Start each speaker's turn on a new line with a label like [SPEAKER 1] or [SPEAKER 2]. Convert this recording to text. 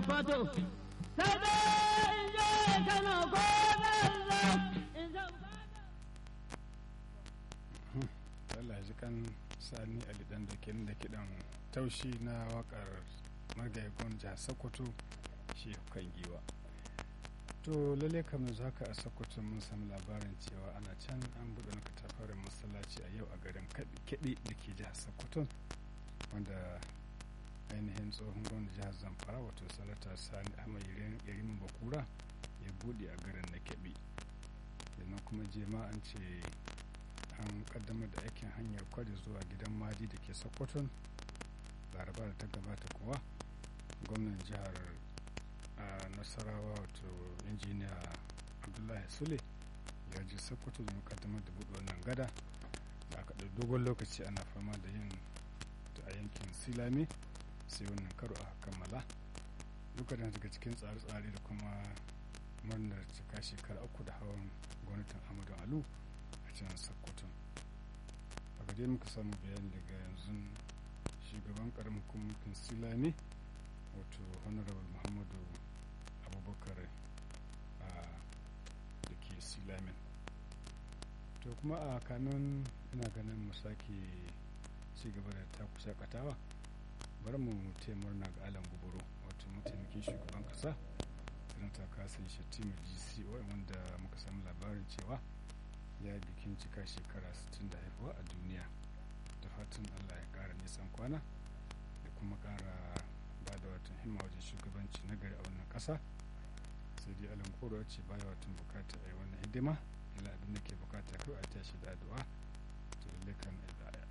[SPEAKER 1] sakwato sai dai in je kano ko zan in je
[SPEAKER 2] Allah ji kan sani alidan da ke da kiɗan taushi na wakar margaikon jihar sokoto shi kan giwa to lalle kamar za ka a sokoto mun samu labarin cewa ana can an buɗe na katafarin masallaci a yau a garin keɓe da ke jihar sokoto wanda ainihin tsohon gwamnan jihar zamfara wato sanata sani ahmad yarimin bakura ya buɗe a garin na keɓe sannan kuma jema an ce an kaddamar da aikin hanyar kwari zuwa gidan madi da ke sokoton laraba da ta gabata kuwa gwamnan jihar nasarawa wato injiniya abdullahi sule ya je sokoto domin kaddamar da buɗe wannan gada da aka ɗau dogon lokaci ana fama da yin a yankin silami sai wannan karo a kammala duka daga cikin tsare-tsare da kuma murnar cika shekara uku da hawan gwamnatin amadu alu a can sokoto a dai muka samu bayani daga yanzu shugaban karamin kwamitin silami wato honorable muhammadu abubakar a da ke silamin to kuma a kanun ina ganin mu sake ci gaba da taku shakatawa bari mu murna ga alan gubaro wato mataimakin shugaban kasa sanata kasan shatima gco wanda muka samu labarin cewa ya bikin cika shekara 60 da haifuwa a duniya da fatan allah ya kara nisan kwana da kuma kara ba da watan himma wajen shugabanci na gari a wannan kasa sai dai alan koro ce baya watan bukata a yi wannan hidima ila abin da ke bukata kawai a tashi da addu'a to lalle kan